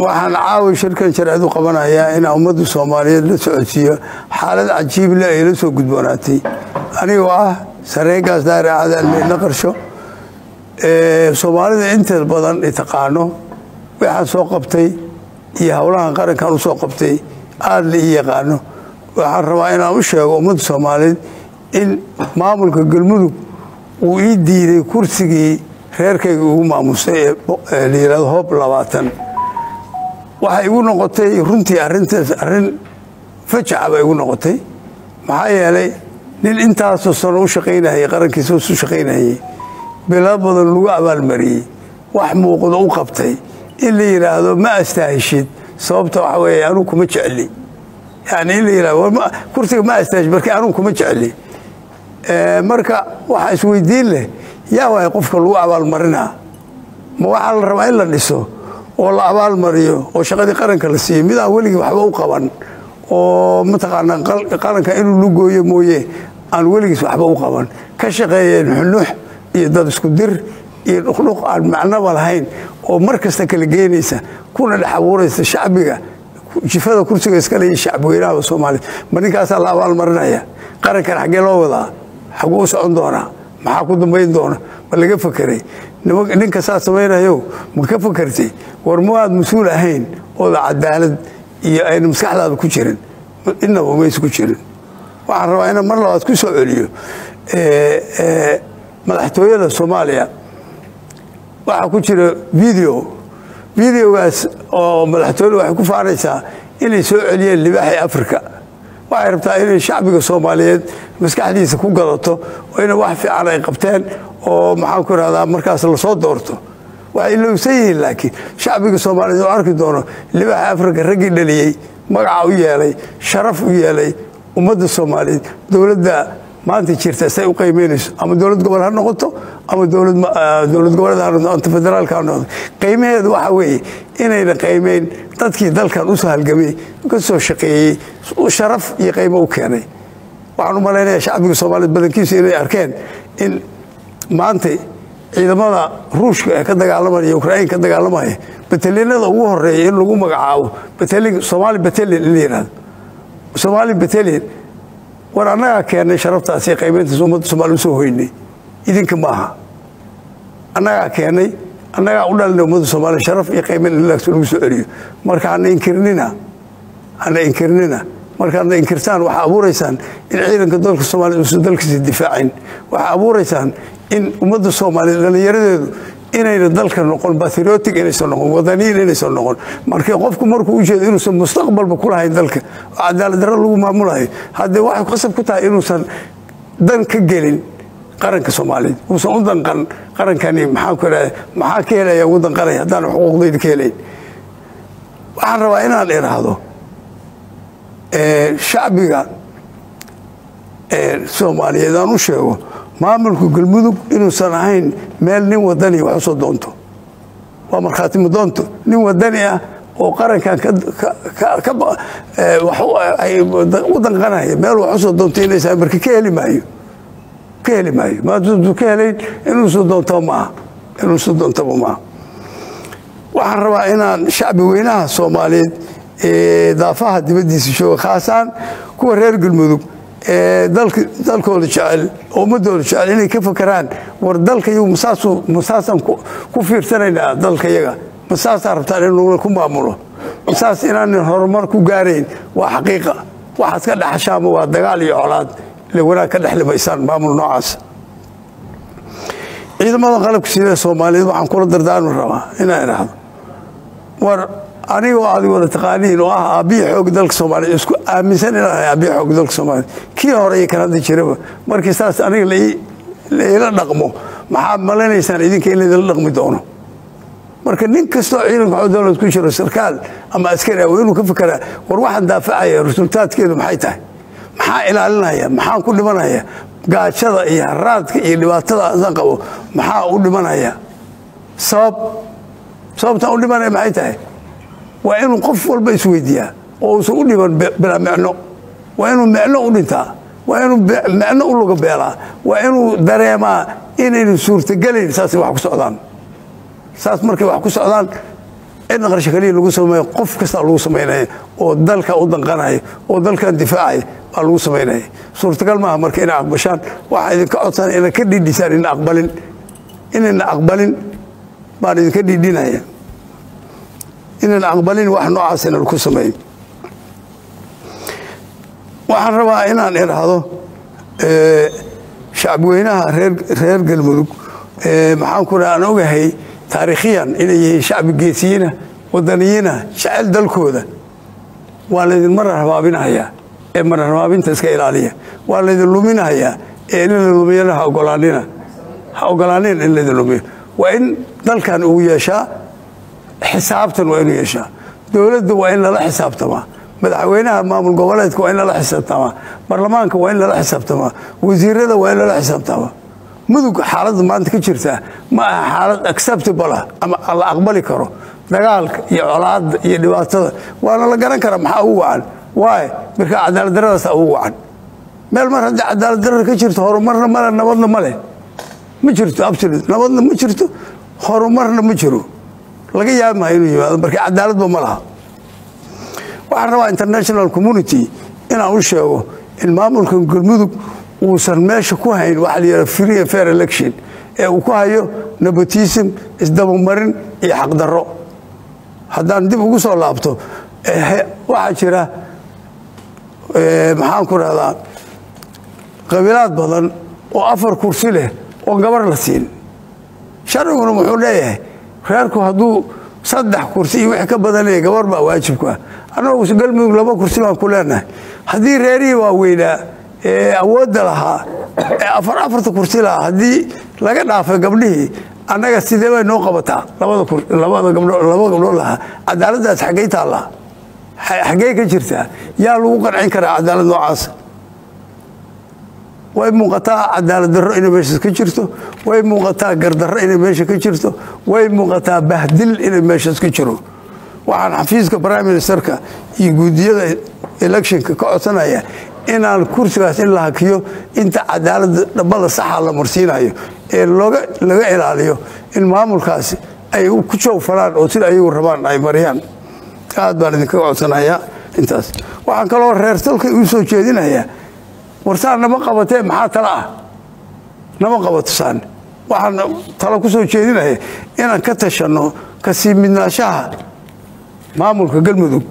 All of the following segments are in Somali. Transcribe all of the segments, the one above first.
waxaan caawi shirkan sharcid u qabanayaa inaa ummadda soomaaliyeed la socodsiiyo xaalad cajiible ay la soo gudboonaatay anigoo ah sareenkaas daari acdaal meydla qarsho soomaalida inteed badan i taqaano waxaan soo qabtay iyo howlahan qarankan u soo qabtay aada la ii yaqaano waxaan rabaa inaan u sheego ummadda soomaaliyeed in maamulka galmudug uu ii diiday kursigii reerkayga ugu maamusay ee la yihahdo hoob labaatan waxay igu noqotay runtii arintaas arrin fajaca bay igu noqotay maxaa yeelay nin intaasoo sano u shaqaynayay qarankiisa u shaqaynayay bilo badan lagu abaalmariyey wax muuqdo u qabtay in la yidhaahdo ma astaahishid sababta waxa weeye anugu kuma jecli yani in la yidhahdo kursiga ma astaahishid marka anugu kuma jecli marka waxaa isweydiin leh yaa waay qofka lagu abaalmarinaa ma waxaa la rabaa in la dhiso oo la abaalmariyo oo shaqadii qaranka la siiyo mid aan weligii waxba u qaban oo mataqaanaa qaranka inuu lugooyo mooye aan weligiis waxba u qaban ka shaqeeyeen xunux iyo dad isku dir iyo dhuqdhuq aan macnoba lahayn oo mar kasta kala geynaysa kuna dhex abuuraysa shacbiga jifada kursiga iskale iyo shacbweynaha soomaaliya ma ninkaasaa la abaalmarinaya qarankan xaggee loo wadaa xaguu u socon doonaa maxaa ku dambayn doona ma laga fakeray ninka saa samaynayo ma ka fakertay war mu aad mas-uul ahayn ooda cadaalad iyo ayna maskaxdaada ku jirin inaba maysa ku jirin waxaan rabaa inaan mar labaad ku soo celiyo madaxtooyada soomaaliya waxaa ku jira video videogaas oo madaxtooyada waxay ku faanaysaa inay soo celiyeen libaaxii africa waxay rabtaa inay shacbiga soomaaliyeed maskaxdiisa ku gadato oo ina wax fiican ay qabteen oo maxaan ku irahdaa markaas lasoo doorto waxay ilowsan yihiin laakiin shacbiga soomaaliyeed oo arki doono libaaxa africa raggii dhaliyey magaca u yeelay sharaf u yeelay ummadda soomaaliyeed dowladda maanta jirta say u qiimaynayso ama dowlad gobol ha noqoto ama dowlad goboleed ha noqoto anta federaalka ha noqoto qiimaheedu waxa weeye inayna qiimayn dadkii dalkan u soo halgamay ka soo shaqeeyey sharaf iyo qiimo u keenay waxaan u malaynayaa shacbiga soomaaliyeed badankiisu inay arkeen in maanta ciidamada ruushka ee ka dagaalamaya ukrain ka dagaalamaya batalinada ugu horeeya in lagu magacaabo batalin somaali batalin in la yihahdo somaali batalin war annagaa keennay sharaftaasi qaybayntaas ummadda somaaliya usoo hoynay idinka maaha annagaa keennay annagaa u dhalinay ummadda soomaaliya sharaf iyo qaybayn in lagu soo celiyo marka hana inkirnina hana inkirnina markaadna inkirtaan waxaa abuuraysaan in ciidanka dalka soomaliya uusan dalkiisa difaacin waxaa abuuraysaan in ummadda soomaaliyeed dhallinyaradeedu inayna dalka noqon batriotic inaysan noqon wadaniyin inaysan noqon markii qofku markuu u jeedo inuusan mustaqbalba ku lahayn dalka oo cadaalad darro lagu maamulayo haddee waxay qasab ku tahay inuusan dan ka gelin qaranka soomaaliyeed uusan u danqan qarankani maxaan ku idhahda maxaa ka helaya ugu danqanaya haddaan xuquuqdayda ka helayn waxaan rabaa inaan idhaahdo shacbiga soomaaliyeed aan u sheego maamulka galmudug inuusan ahayn meel nin wadani wax usoo doonto waa markhaatimo doonto nin wadani ah oo qarankan u danqanaya meel wax usoo doonto inaysa marka ka heli maayo ka heli maayo maaduu ka helayn inuusan doontaba maaha inuusan doontaba maaha waxaan rabaa inaan shacbi weynaha soomaaliyeed ee daafaha dibaddiisa jooga khaasaan kuwa reer galmudug ee dalkooda jecel oo ummadooda jecel inay ka fakeraan war dalkayagu masaasaan ku fiirsanaynaa dalkayaga masaasaa rabtaan inuna ku maamulo masaas inaanan horumar ku gaarayn waa xaqiiqa waxaad ka dhexashaama waa dagaal iyo colaad ile wanaag ka dhexlimaysaan maamul noocaas ciidamada qalabka sida soomaaliyeed waxaan kula dardaarmi rabaa inaan idhaahdo war anigoo aad wada taqaaniin oo ah aabbihi xoog dalka soomaaliya isku aaminsan inaan ahay aabbihi xoog dalka soomaaliya kii hore iyo kan hadda jiraba markii saas aniga laila dhaqmo maxaad malanaysaan idinka in laydila dhaqmi doono marka nin kastoo ciidanka xoo dowlad ku jiro sarkaal ama askari ah waa inuu ka fekeraa war waxaan daafacaya resultaadkeedu maxay tahay maxaa ilaalinaya maxaan ku dhimanaya gaajada iyo haraadka iyo dhibaatada asan qabo maxaa u dhimanaya sabab sababtaan u dhimanaya maxay tahay waa inuu qof walba isweydiiyaa oo uusan u dhiban bilaa micno waa inuu micno u dhintaa waa inuu micno u luga beelaa waa inuu dareemaa inaynu suurtagelayn saasay wax ku socdaan saas markay wax ku socdaan cidna qarsho kaliya lagu sameeyo qof kastaa lagu samaynaya oo dalka u danqanaya oo dalkan difaacaya baa lagu samaynaya suurtagal maaha marka inay aqbashaan waxaa idinka codsan inay ka dhidhisaan ina aqbalin inayna aqbalin baan idinka dhidhinaya inayna aqbalin wax noocaas ina lagu sameeyo waxaan rabaa inaan idhaahdo shacabweynaha reer galmudug maxaan ku aan ogahay taariikhiyan inay yihiin shacbi geesiyiina wadaniyiina jecel dalkooda waa laydin marar habaabinahayaa ee marar habaabinta iska ilaaliya waa laydin luminahayaa ee in la lumiyana ha ogolaanina ha ogolaanin in laydin lumiyo waa in dalkan uu yeeshaa xisaabtan waa inuu yeeshaa dowladda waa in lala xisaabtamaa madaxweynaha maamul goboleedka waa in lala xisaabtamaa baarlamaanka waa in lala xisaabtamaa wasiirada waa in lala xisaabtamaa mudug xaaladda maanta ka jirtaa ma aha xaalad acceptable ah ama la aqbali karo dagaalka iyo colaadda iyo dhibaatada waana la garan karaa maxaa ugu wacan waay marka cadaaladdaradaasa ugu wacan meel mar haddii cadaaladdarada ka jirto horumarna male nabadna ma leh ma jirto absolut nabadna ma jirto horumarna ma jiro laga yaabi maayo inuu yimaado marka cadaaladba ma laha waxaan rabaa international community inaan u sheego in maamulka galmudug uusan meesha ku hayn waxa la yidhaha free and fair election ee uu ku hayo nepotism isdabamarin iyo xaqdarro haddaan dib ugu soo laabto waxaa jira maxaan ku rahdaa qabiilaad badan oo afar kursi leh oo gabar la siin sharciguna wuxuu leeyahay reerku hadduu saddex kursi iyo wixii ka badanaya gabar baa waajibku ah annagu galmudug laba kursi baan ku leenahay haddii reerihii waaweynaa ee awoodda lahaa ee afar afarta kursi lahaa haddii laga dhaafay gabdhihii annaga sidee bay noo qabataa labada gabdhood lahaa cadaaladdaas xaggey taallaa xaggey ka jirtaa yaa lagu qancin karaa cadaalad noocaasa way muuqataa cadaalad darro inay meeshaas ka jirto way muuqataa gardarro inay meesha ka jirto way muuqataa bahdil inay meeshaas ka jiro waxaan xafiiska prime ministerka iyo guudiyada electionka ka codsanaya inaan kursigaas in la hakiyo inta cadaaladda dhabbada saxa la marsiinayo ee laga ilaaliyo in maamulkaasi ay ku joogfalaan oo sida ayagu rabaan ay mariyaan aad baan idinkaga codsanayaa intaas waxaan kaloo reer dalka uu soo jeedinayaa warsaan nama qabatee maxaa tala ah nama qabato saan waxaan talo ku soo jeedinaya inaan ka tashanno kasii midnaashaha maamulka galmudug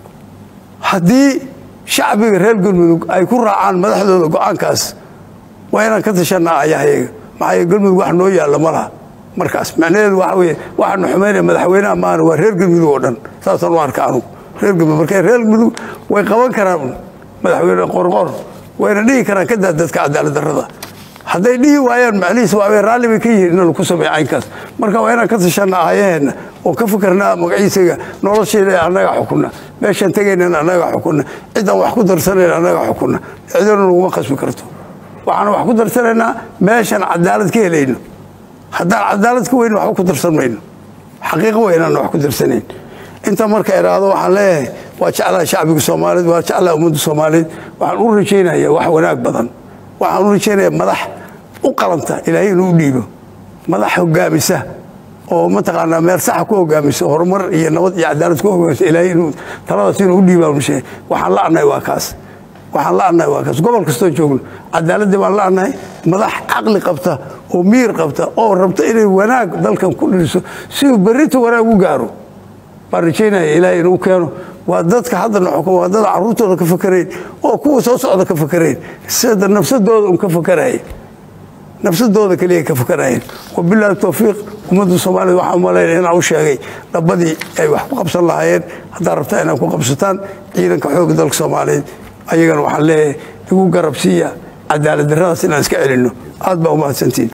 haddii shacbiga reer galmudug ay ku raacaan madaxdooda go-aankaas waa inaan ka tashanaa ayahayaga maxaa galmudug wax noo yaalla ma laha markaas macnaheedu waxa weye waxaanu xumaynaya madaxweynaha maana waa reer galmudug oo dhan saasaan u arka anugu reer galmudug marka reer galmudug way qaban karaan madaxweyne qorqor wayna dhihi karaan ka daa dadka cadaalad darrada hadday dhihi waayaan macnihiis waa raalli bay ka yihiin in laku sameeyo caynkaas marka waa inaan ka tashanna aayaheenna oo ka fikirnaa magaciisaga noloshayda annaga xukunna meeshaan tegaynana annaga xukunna ciddaan wax ku darsanayna annaga xukunna cidona laguma khasbi karto waxaan wax ku darsanaynaa meeshaan cadaalad ka helayno haddaan cadaalad ka weyn waxba ku darsan mayno xaqiiqo weynaan wax ku darsanayn inta marka idhaahdo waxaan leeyahay waa jeclaha shacbiga soomaaliyeed waa jeclaha ummadda soomaaliyeed waxaan u rajaynaya wax wanaag badan waxaan u rajaynaya madax u qalanta ilaahay inuu u dhiibo madax hogaamisa oo mataqaanaa meel saxa ku hogaamisa horumar iyo nabad iyo cadaalad ku hogaamisa ilaahay inuu taladaas inuu u dhiibaan sheegay waxaan la'nahay waa kaas waxaan la'nahay waa kaas gobol kastoo joogno cadaaladii baan la'nahay madax caqli qabta oo miir qabta oo rabta inay wanaag dalkan ku dhiriso siduu berrinta wanaag u gaaro baan rajaynaya ilaahay inuu keeno waa dadka haddana xukuma waa dad carruurtooda ka fakarayn oo kuwa soo socda ka fakarayn sida nafsadooda un ka fakaraya nafsadooda keliya ka fakarayeen wabilaahi towfiiq ummadda soomaaliyed waxaan umalaynaya inaan u sheegay dhabbadii ay wax ku qabsan lahaayeen haddaad rabtaa inaad ku qabsataan ciidanka xoogga dalka soomaaliyeed ayagana waxaan leeyahay igu garabsiiya cadaalad darradaas inaan iska celinno aad baa umahadsantiin